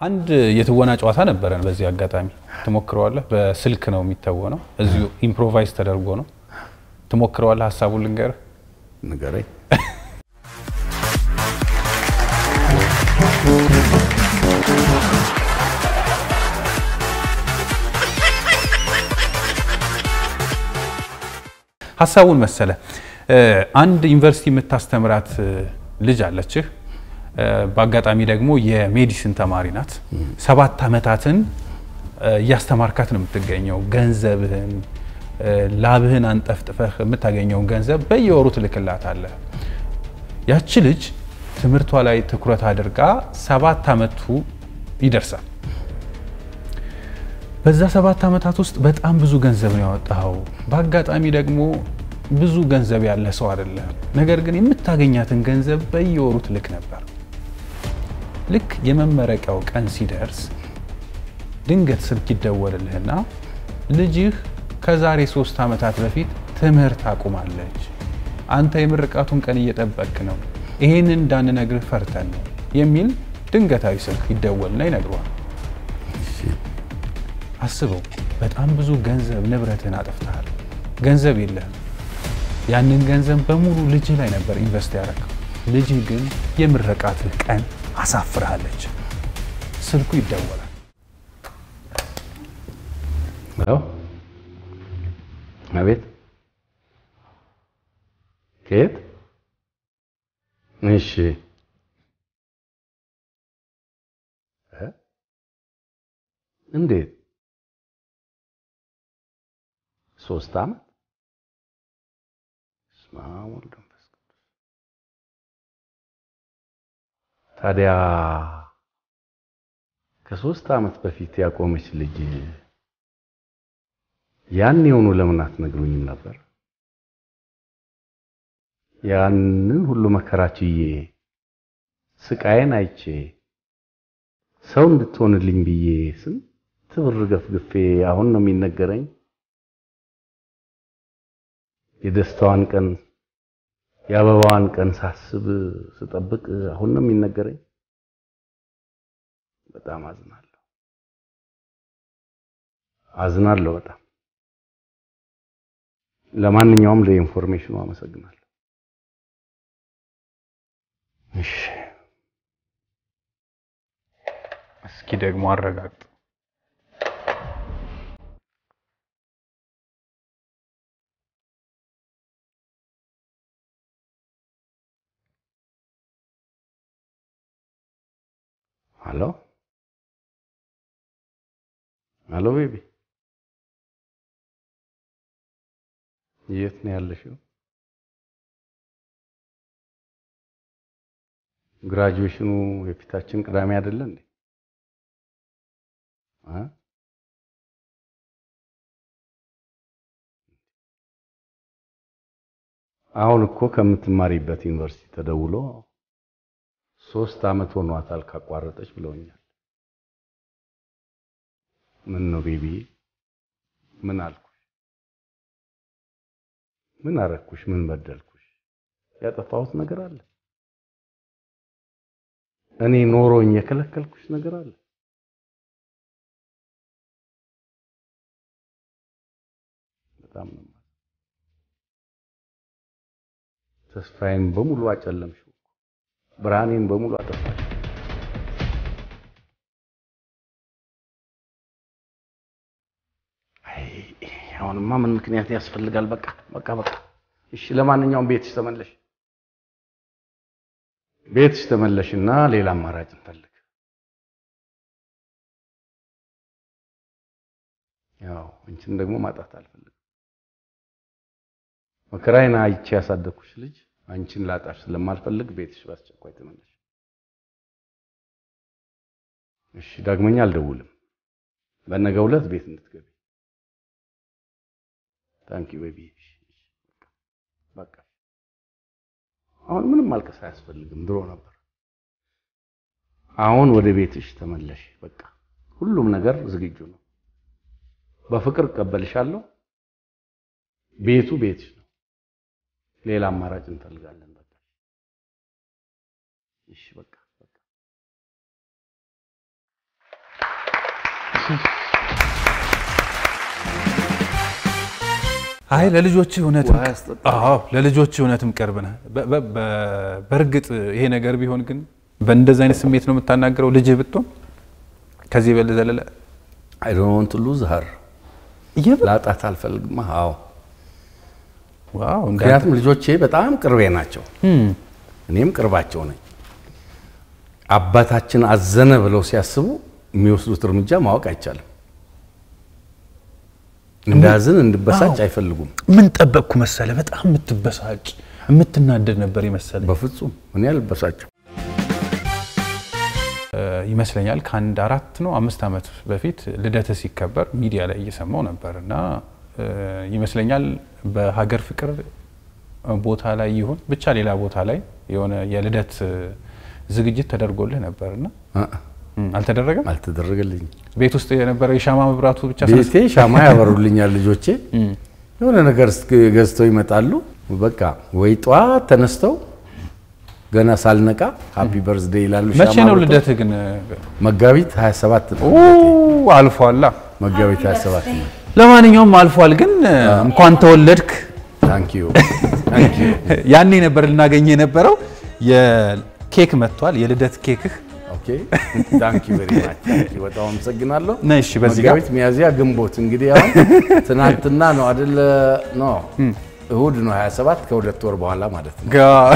አንድ የትወና ጨዋታ ነበረን። በዚህ አጋጣሚ ትሞክረዋለህ። በስልክ ነው የሚተወነው። እዚሁ ኢምፕሮቫይዝ ተደርጎ ነው። ትሞክረዋለህ። ሀሳቡን ልንገርህ። ንገረኝ። ሀሳቡን መሰለ አንድ ዩኒቨርሲቲ የምታስተምራት ልጅ አለችህ። በአጋጣሚ ደግሞ የሜዲሲን ተማሪ ናት። ሰባት ዓመታትን እያስተማርካት ነው የምትገኘው። ገንዘብህን ላብህን አንጠፍጥፈህ የምታገኘውን ገንዘብ በየወሩ ትልክላታለህ። ያቺ ልጅ ትምህርቷ ላይ ትኩረት አድርጋ ሰባት ዓመቱ ይደርሳል። በዛ ሰባት ዓመታት ውስጥ በጣም ብዙ ገንዘብ ነው ያወጣኸው። በአጋጣሚ ደግሞ ብዙ ገንዘብ ያለ ሰው አይደለም። ነገር ግን የምታገኛትን ገንዘብ በየወሩ ትልክ ነበር። ልክ የመመረቂያው ቀን ሲደርስ ድንገት ስልክ ይደወልልህና ልጅህ ከዛሬ ሶስት ዓመታት በፊት ትምህርት አቁማለች። አንተ የምርቃቱን ቀን እየጠበቅክ ነው። ይሄንን እንዳንነግርህ ፈርተን ነው የሚል ድንገታዊ ስልክ ይደወልና ይነግረዋል። አስበው፣ በጣም ብዙ ገንዘብ ንብረትህን አጥፍተሃል። ገንዘብ የለህም። ያንን ገንዘብ በሙሉ ልጅህ ላይ ነበር ኢንቨስት ያደረገው። ልጅህ ግን የምረቃትህ ቀን አሳፍርሃለች። ስልኩ ይደወላል። ሄሎ፣ አቤት። ከየት? እሺ፣ እ እንዴት? ሶስት ዓመት በስመ አብ ወወልድ ወመንፈስ ቅዱስ። ታዲያ ከሶስት ዓመት በፊት ያቆመች ልጅ ያን የሆኑ ለምን አትነግሩኝም ነበር? ያንን ሁሉ መከራ ችዬ ስቃዬን አይቼ ሰው እንድትሆንልኝ ብዬ ስንት ብር ገፍግፌ አሁን ነው የሚነገረኝ የደስታዋን ቀን የአበባዋን ቀን ሳስብ ስጠብቅ አሁን ነው የሚነገረኝ። በጣም አዝናለሁ፣ አዝናለሁ በጣም። ለማንኛውም ለኢንፎርሜሽኑ አመሰግናለሁ። እሺ፣ እስኪ ደግሞ አረጋግጥ። ሄሎ ሄሎ፣ ቤቢ የት ነው ያለሽው? ግራጁዌሽኑ የፊታችን ቅዳሜ አይደለ እንዴ? አ አሁን እኮ ከምትማሪበት ዩኒቨርሲቲ ተደውሎ ሶስት ዓመት ሆኗታል ካቋረጠች ብለውኛል። ምን ነው ቤቢ? ምን አልኩሽ? ምን አረኩሽ? ምን በደልኩሽ? ያጠፋሁት ነገር አለ? እኔ ኖሮኝ የከለከልኩሽ ነገር አለ? በጣም ነው ተስፋዬን በሙሉ አጨለምሽው። ብርሃኔን በሙሉ አጠፋሽ። አይ አሁንማ ምን ምክንያት ያስፈልጋል? በቃ በቃ በቃ። እሺ ለማንኛውም ቤትሽ ተመለሽ፣ ቤትሽ ተመለሽና ሌላ አማራጭ እንፈልግ። ያው አንቺን ደግሞ ማጣት አልፈልግም። መከራዬን አይቼ ያሳደግኩሽ ልጅ አንቺን ላጣሽ ስለማልፈልግ ቤትሽ በአስቸኳይ ተመለሽ። እሺ፣ ዳግመኛ አልደውልም። በነገው ዕለት ቤት እንድትገቢ። ታንኪ ቤቢ። በቃ አሁን ምንም ማልቀስ አያስፈልግም። ድሮ ነበር። አሁን ወደ ቤትሽ ተመለሽ። በቃ ሁሉም ነገር ዝግጁ ነው። በፍቅር እቀበልሻለሁ። ቤቱ ቤትሽ ነው። ሌላ አማራጭ እንፈልጋለን። በቃ እሺ፣ በቃ በቃ አይ ለልጆች እውነትም ውሃ ያስጠጣል። አዎ ለልጆች እውነትም ቅርብ ነህ። በ- በ- በ- በእርግጥ ይሄ ነገር ቢሆን ግን በእንደዚህ አይነት ስሜት ነው የምታናገረው ልጅህ ብትሆን ከዚህ በዘለለ አይ ዶንት ዋንት ቱ ሉዝ ሀር እየበ- ላጣት አልፈልግም። አዎ ዋው እንደ ምክንያቱም ልጆቼ በጣም ቅርቤ ናቸው፣ እም፣ እኔም ቅርባቸው ነኝ። አባታችን አዘነ ብለው ሲያስቡ የሚወስዱት እርምጃ ማወቅ አይቻልም። እንዳዝን እንድበሳጭ አይፈልጉም። ምን ጠበቅኩ መሰለ በጣም የምትበሳጭ የምትናደድ ነበር የመሰለ በፍጹም እኔ አልበሳጭም። ይመስለኛል ከአንድ አራት ነው አምስት ዓመት በፊት ልደት ሲከበር ሚዲያ ላይ እየሰማው ነበር እና እ፣ ይመስለኛል በሀገር ፍቅር ቦታ ላይ ይሁን ብቻ ሌላ ቦታ ላይ የሆነ የልደት እ፣ ዝግጅት ተደርጎልህ ነበር እና አ- እም፣ አልተደረገም። አልተደረገልኝም። ቤት ውስጥ የነበረው የሻማ መብራቱ ብቻ ቤቴ ሻማ ያበሩልኛል ልጆቼ። የሆነ ነገር እስክ- ገዝተው ይመጣሉ። በቃ ወይ ጠዋት ተነስተው ገና ሳልነቃ ሃፒ በርዝዴ ይላሉ። መቼ ሻማ ነው አብርተው። ልደትህ ግን? መጋቢት 27 ነው። ኦ አልፏላ። መጋቢት 27 ነው። ለማንኛውም አልፏል። ግን እንኳን ተወለድክ። ታንክ ዩ ታንክ ዩ። ያኔ ነበር ልናገኝ የነበረው። የኬክ መጥቷል፣ የልደት ኬክህ ኦኬ ታንክ ዩ ቬሪ ማች ታንክ ዩ። በጣም አመሰግናለሁ። ነይ። እሺ በዚህ ጋር መጋቢት፣ ሚያዝያ፣ ግንቦት እንግዲህ አሁን ትናንትና ነው አይደለ? ኖ እሁድ ነው 27 ከሁለት ወር በኋላ ማለት ነው። ጋ-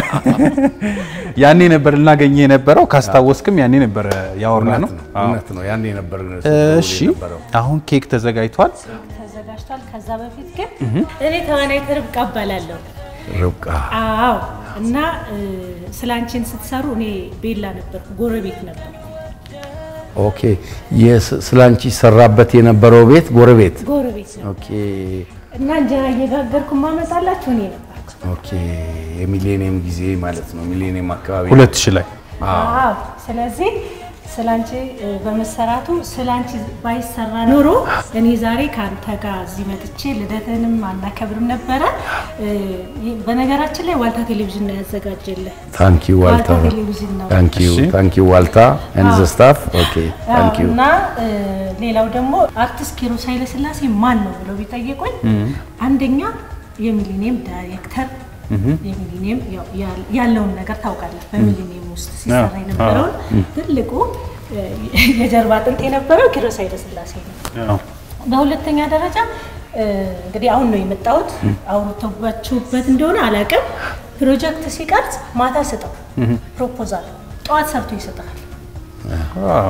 ያኔ ነበር ልናገኝ የነበረው። ካስታወስክም ያኔ ነበር ያወራ ነው። እውነት ነው እውነት ነው። ያኔ ነበር እሺ አሁን ኬክ ተዘጋጅቷል። ተዘጋጅቷል። ከዛ በፊት ግን እኔ ተዋናይት ርብቃ እባላለሁ። ርብቃ አዎ እና ስለ አንቺን ስትሰሩ እኔ ቤላ ነበርኩ፣ ጎረቤት ነበር። ኦኬ። የስ- ስለ አንቺ ይሰራበት የነበረው ቤት ጎረቤት። ጎረቤት ነው ኦኬ እና እንጀራ እየጋገርኩ ማመጣላችሁ እኔ ነበርኩ። ኦኬ። የሚሌኒየም ጊዜ ማለት ነው። ሚሌኒየም አካባቢ ሁለት ሺህ ላይ አዎ ስለዚህ ስለ አንቺ እ፣ በመሰራቱ ስለ አንቺ ባይሰራ ኖሮ እኔ ዛሬ ከአንተ ጋር እዚህ መጥቼ ልደትንም አናከብርም ነበረ። እ፣ ይህ- በነገራችን ላይ ዋልታ ቴሌቪዥን ነው ያዘጋጀልህ። ታንክ ዩ ዋልታ ዋልታ ቴሌቪዥን ነው ታንክ ዩ እሺ። ታንክ ዩ ዋልታ ኤንድ ዘ ስታፍ ኦኬ ታንክ ዩ እና እ፣ ሌላው ደግሞ አርቲስት ኪሮስ ኃይለስላሴ ማን ነው ብለው ቢጠየቁኝ አንደኛ የሚሊኒየም ዳይሬክተር የሚሊኒየም ያው ያል- ያለውን ነገር ታውቃለህ። በሚሊኒየም ውስጥ ሲሰራ አዎ፣ የነበረውን ትልቁ እ፣ የጀርባ አጥንት የነበረው ኪሮስ ኃይለስላሴ ነው። በሁለተኛ ደረጃ እ፣ እንግዲህ አሁን ነው የመጣሁት። አውርተባችሁበት እንደሆነ አላውቅም። ፕሮጀክት ሲቀርጽ ማታ ስጠው ፕሮፖዛል ጠዋት ሰርቶ ይሰጣል። ዋው።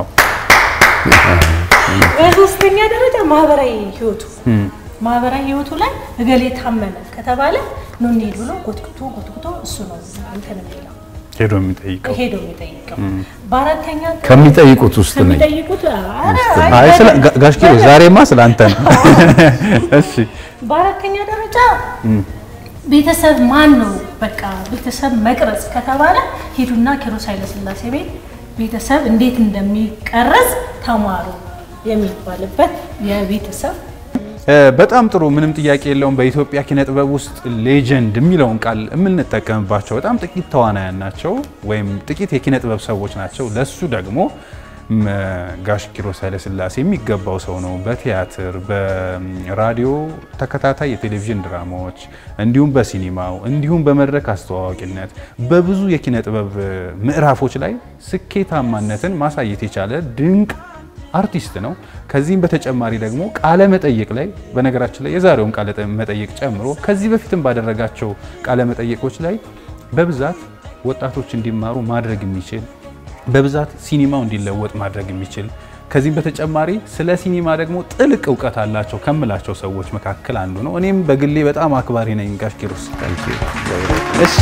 በሶስተኛ ደረጃ ማህበራዊ ህይወቱ ማህበራዊ ህይወቱ ላይ እገሌ ታመመ ከተባለ ኑ እንሂድ ብሎ ጎትጉቶ ጎትጉቶ እሱ ነው እንትን የሚለው ሄዶ የሚጠይቀው ሄዶ የሚጠይቀው። በአራተኛ ከሚጠይቁት ውስጥ ነኝ። ከሚጠይቁት ኧረ፣ አይ ስለ ጋ- ጋሽ ኪሮ ዛሬማ ስለ አንተ ነው። እሺ በአራተኛ ደረጃ ቤተሰብ ማን ነው? በቃ ቤተሰብ መቅረጽ ከተባለ ሂዱና ኪሮስ ኃይለስላሴ ቤት ቤተሰብ እንዴት እንደሚቀረጽ ተማሩ የሚባልበት የቤተሰብ እ፣ በጣም ጥሩ ምንም ጥያቄ የለውም። በኢትዮጵያ ኪነ ጥበብ ውስጥ ሌጀንድ የሚለውን ቃል የምንጠቀምባቸው በጣም ጥቂት ተዋናያን ናቸው ወይም ጥቂት የኪነ ጥበብ ሰዎች ናቸው። ለሱ ደግሞ ም፣ ጋሽ ኪሮስ ኃይለስላሴ የሚገባው ሰው ነው። በቲያትር በራዲዮ ተከታታይ የቴሌቪዥን ድራማዎች እንዲሁም በሲኒማው እንዲሁም በመድረክ አስተዋዋቂነት በብዙ የኪነ ጥበብ ምዕራፎች ላይ ስኬታማነትን ማሳየት የቻለ ድንቅ አርቲስት ነው። ከዚህም በተጨማሪ ደግሞ ቃለ መጠይቅ ላይ በነገራችን ላይ የዛሬውን ቃለ መጠይቅ ጨምሮ ከዚህ በፊትም ባደረጋቸው ቃለ መጠይቆች ላይ በብዛት ወጣቶች እንዲማሩ ማድረግ የሚችል በብዛት ሲኒማው እንዲለወጥ ማድረግ የሚችል ከዚህም በተጨማሪ ስለ ሲኒማ ደግሞ ጥልቅ እውቀት አላቸው ከምላቸው ሰዎች መካከል አንዱ ነው። እኔም በግሌ በጣም አክባሪ ነኝ ጋሽ ኪሮስ። እሺ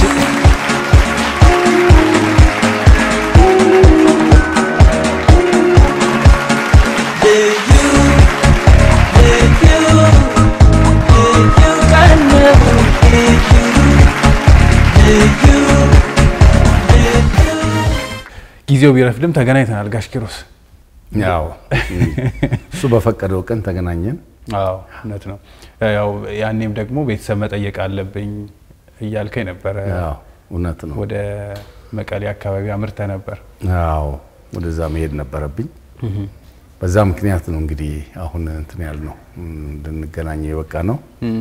ጊዜው ቢረፍድም ተገናኝተናል ጋሽ ኪሮስ። ያው እሱ በፈቀደው ቀን ተገናኘን። አዎ እውነት ነው። ያው ያኔም ደግሞ ቤተሰብ መጠየቅ አለብኝ እያልከኝ ነበረ። ያው እውነት ነው። ወደ መቀሌ አካባቢ አምርተ ነበር። አዎ ወደዛ መሄድ ነበረብኝ። በዛ ምክንያት ነው እንግዲህ አሁን እንትን ያልነው እንድንገናኝ የበቃ ነው።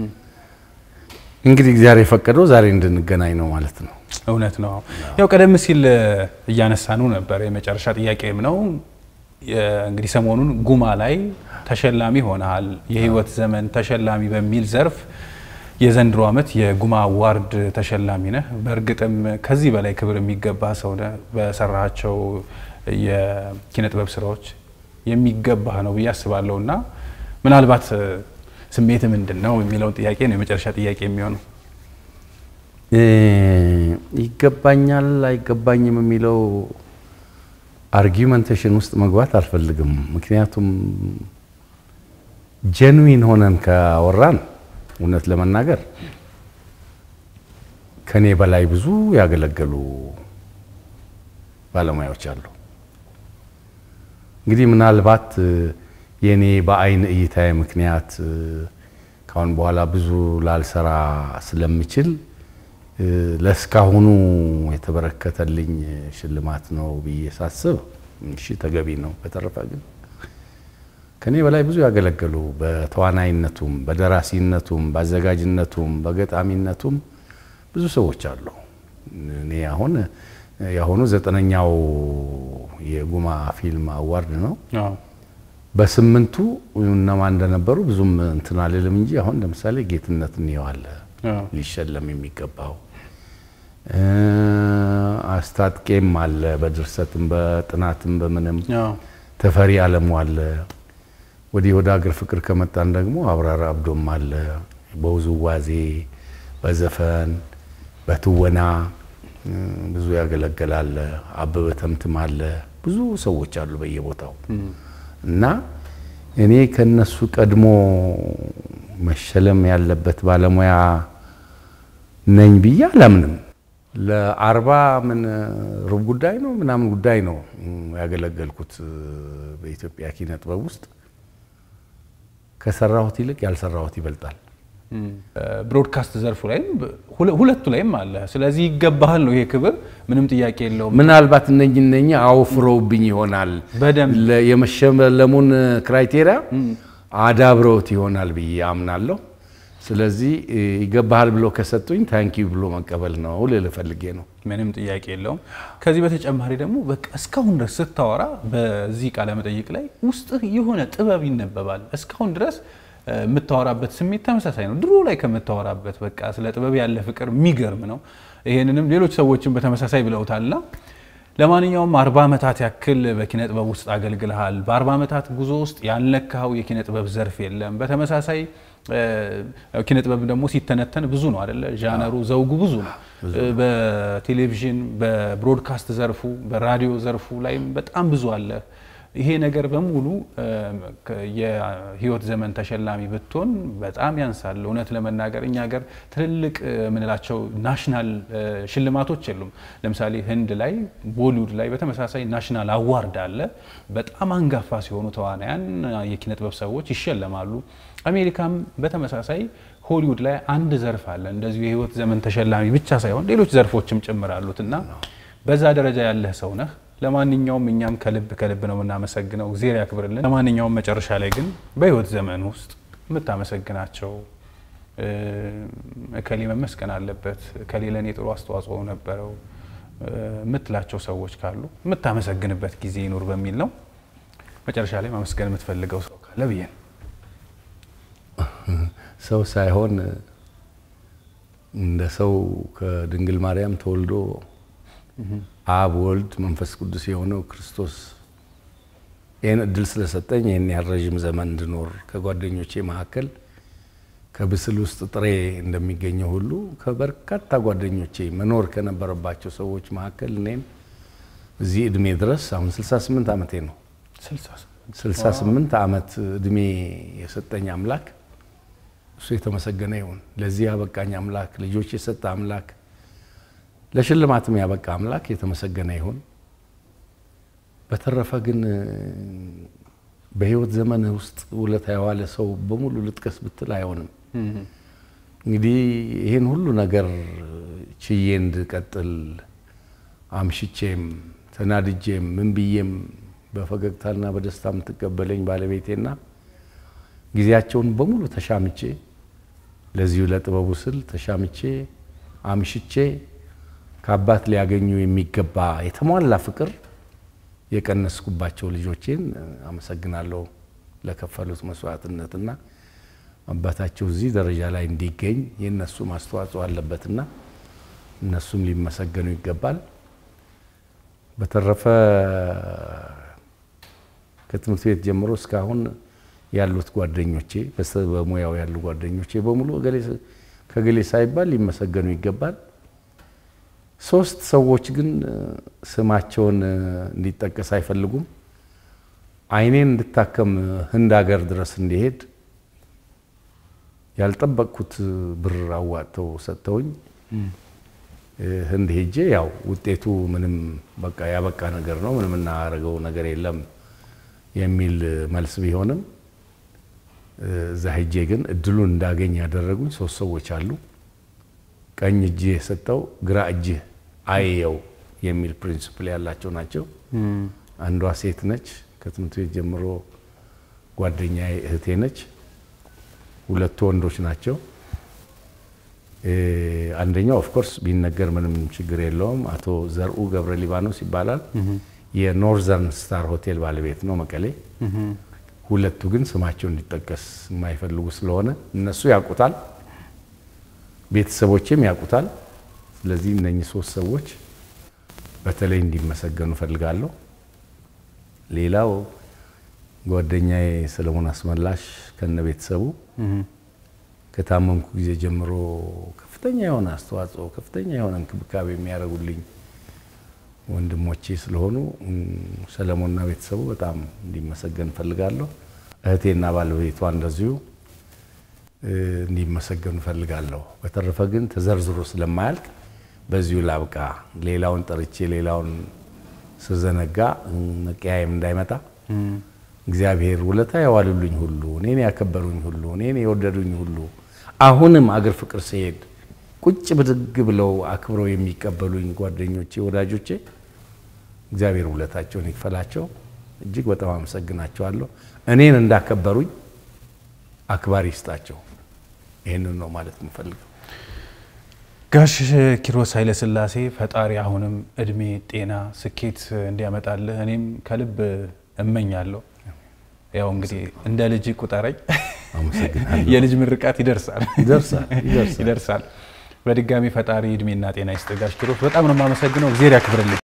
እንግዲህ እግዚአብሔር የፈቀደው ዛሬ እንድንገናኝ ነው ማለት ነው። እውነት ነው። ያው ቀደም ሲል እያነሳኑ ነበር። የመጨረሻ ጥያቄም ነው እንግዲህ ሰሞኑን ጉማ ላይ ተሸላሚ ሆነሃል። የህይወት ዘመን ተሸላሚ በሚል ዘርፍ የዘንድሮ ዓመት የጉማ አዋርድ ተሸላሚ ነህ። በእርግጥም ከዚህ በላይ ክብር የሚገባ ሰው ነህ። በሰራቸው የኪነ ጥበብ ስራዎች የሚገባህ ነው ብዬ አስባለሁ እና ምናልባት ስሜት ምንድን ነው የሚለውን ጥያቄ ነው የመጨረሻ ጥያቄ የሚሆነው። ይገባኛል አይገባኝም የሚለው አርጊመንቴሽን ውስጥ መግባት አልፈልግም። ምክንያቱም ጀንዊን ሆነን ካወራን እውነት ለመናገር ከኔ በላይ ብዙ ያገለገሉ ባለሙያዎች አሉ። እንግዲህ ምናልባት የኔ በአይን እይታዬ ምክንያት ካሁን በኋላ ብዙ ላልሰራ ስለምችል ለእስካሁኑ የተበረከተልኝ ሽልማት ነው ብዬ ሳስብ እሺ ተገቢ ነው። በተረፈ ግን ከኔ በላይ ብዙ ያገለገሉ በተዋናይነቱም፣ በደራሲነቱም፣ በአዘጋጅነቱም፣ በገጣሚነቱም ብዙ ሰዎች አሉ። እኔ አሁን የአሁኑ ዘጠነኛው የጉማ ፊልም አዋርድ ነው። በስምንቱ እነማን እንደነበሩ ብዙም እንትን አልልም እንጂ አሁን ለምሳሌ ጌትነት እንየዋለ ሊሸለም የሚገባው አስታጥቄም አለ፣ በድርሰትም በጥናትም በምንም ተፈሪ አለሙ አለ። ወዲህ ወደ ሀገር ፍቅር ከመጣን ደግሞ አብራራ አብዶም አለ። በውዝዋዜ በዘፈን በትወና ብዙ ያገለገላለ። አበበ ተምትም አለ። ብዙ ሰዎች አሉ በየቦታው እና እኔ ከነሱ ቀድሞ መሸለም ያለበት ባለሙያ ነኝ ብዬ አላምንም። ለአርባ ምን ሩብ ጉዳይ ነው ምናምን ጉዳይ ነው ያገለገልኩት በኢትዮጵያ ኪነ ጥበብ ውስጥ ከሰራሁት ይልቅ ያልሰራሁት ይበልጣል። ብሮድካስት ዘርፉ ላይም ሁለቱ ላይም አለ። ስለዚህ ይገባሃል ነው ይሄ ክብር፣ ምንም ጥያቄ የለውም። ምናልባት እነኝ እነኝ አውፍረውብኝ ይሆናል በደንብ የመሸለሙን ክራይቴሪያ አዳብረውት ይሆናል ብዬ አምናለሁ። ስለዚህ ይገባሃል ብሎ ከሰጡኝ ታንኪዩ ብሎ መቀበል ነው ልል ፈልጌ ነው። ምንም ጥያቄ የለውም። ከዚህ በተጨማሪ ደግሞ በቃ እስካሁን ድረስ ስታወራ በዚህ ቃለ መጠይቅ ላይ ውስጥህ የሆነ ጥበብ ይነበባል። እስካሁን ድረስ የምታወራበት ስሜት ተመሳሳይ ነው። ድሮ ላይ ከምታወራበት በቃ ስለ ጥበብ ያለ ፍቅር የሚገርም ነው። ይሄንንም ሌሎች ሰዎችን በተመሳሳይ ብለውታልና ለማንኛውም አርባ ዓመታት ያክል በኪነ ጥበብ ውስጥ አገልግልሃል። በአርባ ዓመታት ጉዞ ውስጥ ያልነካኸው የኪነ ጥበብ ዘርፍ የለም። በተመሳሳይ ኪነ ጥበብ ደግሞ ሲተነተን ብዙ ነው አደለ? ዣነሩ ዘውጉ ብዙ ነው። በቴሌቪዥን በብሮድካስት ዘርፉ በራዲዮ ዘርፉ ላይም በጣም ብዙ አለ። ይሄ ነገር በሙሉ የህይወት ዘመን ተሸላሚ ብትሆን በጣም ያንሳል። እውነት ለመናገር እኛ ሀገር ትልልቅ የምንላቸው ናሽናል ሽልማቶች የሉም። ለምሳሌ ህንድ ላይ ቦሊውድ ላይ በተመሳሳይ ናሽናል አዋርድ አለ። በጣም አንጋፋ ሲሆኑ ተዋናያን፣ የኪነ ጥበብ ሰዎች ይሸለማሉ። አሜሪካም በተመሳሳይ ሆሊውድ ላይ አንድ ዘርፍ አለ እንደዚሁ የህይወት ዘመን ተሸላሚ ብቻ ሳይሆን ሌሎች ዘርፎችም ጭምር አሉት እና በዛ ደረጃ ያለህ ሰው ነህ። ለማንኛውም እኛም ከልብ ከልብ ነው የምናመሰግነው፣ እግዜር ያክብርልን። ለማንኛውም መጨረሻ ላይ ግን በህይወት ዘመን ውስጥ የምታመሰግናቸው እከሌ መመስገን አለበት፣ እከሌ ለእኔ ጥሩ አስተዋጽኦ ነበረው የምትላቸው ሰዎች ካሉ የምታመሰግንበት ጊዜ ይኑር በሚል ነው። መጨረሻ ላይ ማመስገን የምትፈልገው ሰው ካለ ብዬ ነው። ሰው ሳይሆን እንደ ሰው ከድንግል ማርያም ተወልዶ አብ ወልድ መንፈስ ቅዱስ የሆነው ክርስቶስ ይህን እድል ስለሰጠኝ ይህን ያህል ረዥም ዘመን እንድኖር ከጓደኞቼ መካከል ከብስል ውስጥ ጥሬ እንደሚገኘው ሁሉ ከበርካታ ጓደኞቼ መኖር ከነበረባቸው ሰዎች መካከል እኔም እዚህ እድሜ ድረስ አሁን 68 ዓመቴ ነው። 68 ዓመት እድሜ የሰጠኝ አምላክ እሱ የተመሰገነ ይሁን። ለዚህ ያበቃኝ አምላክ፣ ልጆች የሰጠ አምላክ፣ ለሽልማትም ያበቃ አምላክ የተመሰገነ ይሁን። በተረፈ ግን በህይወት ዘመንህ ውስጥ ውለታ የዋለ ሰው በሙሉ ልጥቀስ ብትል አይሆንም። እንግዲህ ይህን ሁሉ ነገር ችዬ እንድቀጥል አምሽቼም ተናድጄም ምን ብዬም በፈገግታና በደስታ የምትቀበለኝ ባለቤቴና ጊዜያቸውን በሙሉ ተሻምቼ ለዚሁ ለጥበቡ ስል ተሻምቼ አምሽቼ ከአባት ሊያገኙ የሚገባ የተሟላ ፍቅር የቀነስኩባቸው ልጆቼን አመሰግናለሁ ለከፈሉት መስዋዕትነትና አባታቸው እዚህ ደረጃ ላይ እንዲገኝ የእነሱም አስተዋጽኦ አለበትና እነሱም ሊመሰገኑ ይገባል። በተረፈ ከትምህርት ቤት ጀምሮ እስካሁን ያሉት ጓደኞቼ በሙያው ያሉ ጓደኞቼ በሙሉ ከገሌ ሳይባል ሊመሰገኑ ይገባል። ሶስት ሰዎች ግን ስማቸውን እንዲጠቀስ አይፈልጉም። ዓይኔን እንድታከም ህንድ ሀገር ድረስ እንዲሄድ ያልጠበቅኩት ብር አዋጥተው ሰጥተውኝ ህንድ ሄጄ ያው ውጤቱ ምንም በቃ ያበቃ ነገር ነው፣ ምንም እናደርገው ነገር የለም የሚል መልስ ቢሆንም እዛ ሄጄ ግን እድሉን እንዳገኝ ያደረጉኝ ሶስት ሰዎች አሉ። ቀኝ እጅ የሰጠው ግራ እጅህ አየው የሚል ፕሪንስፕል ያላቸው ናቸው። አንዷ ሴት ነች፣ ከትምህርት ቤት ጀምሮ ጓደኛዬ እህቴ ነች። ሁለቱ ወንዶች ናቸው። አንደኛው ኦፍኮርስ ቢነገር ምንም ችግር የለውም። አቶ ዘርኡ ገብረ ሊባኖስ ይባላል። የኖርዘርን ስታር ሆቴል ባለቤት ነው መቀሌ። ሁለቱ ግን ስማቸው እንዲጠቀስ የማይፈልጉ ስለሆነ እነሱ ያውቁታል፣ ቤተሰቦቼም ያውቁታል። ስለዚህ እነኚህ ሶስት ሰዎች በተለይ እንዲመሰገኑ እፈልጋለሁ። ሌላው ጓደኛዬ ሰለሞን አስመላሽ ከነ ቤተሰቡ ከታመምኩ ጊዜ ጀምሮ ከፍተኛ የሆነ አስተዋጽኦ ከፍተኛ የሆነ እንክብካቤ የሚያደርጉልኝ ወንድሞቼ ስለሆኑ ሰለሞንና ቤተሰቡ በጣም እንዲመሰገን እፈልጋለሁ። እህቴና ባለቤቷ እንደዚሁ እንዲመሰገኑ እፈልጋለሁ። በተረፈ ግን ተዘርዝሮ ስለማያልቅ በዚሁ ላብቃ። ሌላውን ጠርቼ ሌላውን ስዘነጋ መቀያየም እንዳይመጣ እግዚአብሔር ውለታ ያዋሉልኝ ሁሉ እኔን ያከበሩኝ ሁሉ እኔን የወደዱኝ ሁሉ አሁንም አገር ፍቅር ሲሄድ ቁጭ ብድግ ብለው አክብረው የሚቀበሉኝ ጓደኞቼ፣ ወዳጆቼ እግዚአብሔር ውለታቸውን ይክፈላቸው። እጅግ በጣም አመሰግናቸዋለሁ። እኔን እንዳከበሩኝ አክባሪ ይስጣቸው። ይህንን ነው ማለት የምፈልገው። ጋሽ ኪሮስ ኃይለሥላሴ ፈጣሪ አሁንም እድሜ፣ ጤና፣ ስኬት እንዲያመጣልህ እኔም ከልብ እመኛለሁ። ያው እንግዲህ እንደ ልጅ ቁጠረኝ። አመሰግናለሁ። የልጅ ምርቃት ይደርሳል ይደርሳል ይደርሳል። ይደርሳል። በድጋሚ ፈጣሪ እድሜና ጤና ይስጥ። ጋሽ ኪሮስ በጣም ነው የማመሰግነው። እግዜር ያክብርልኝ።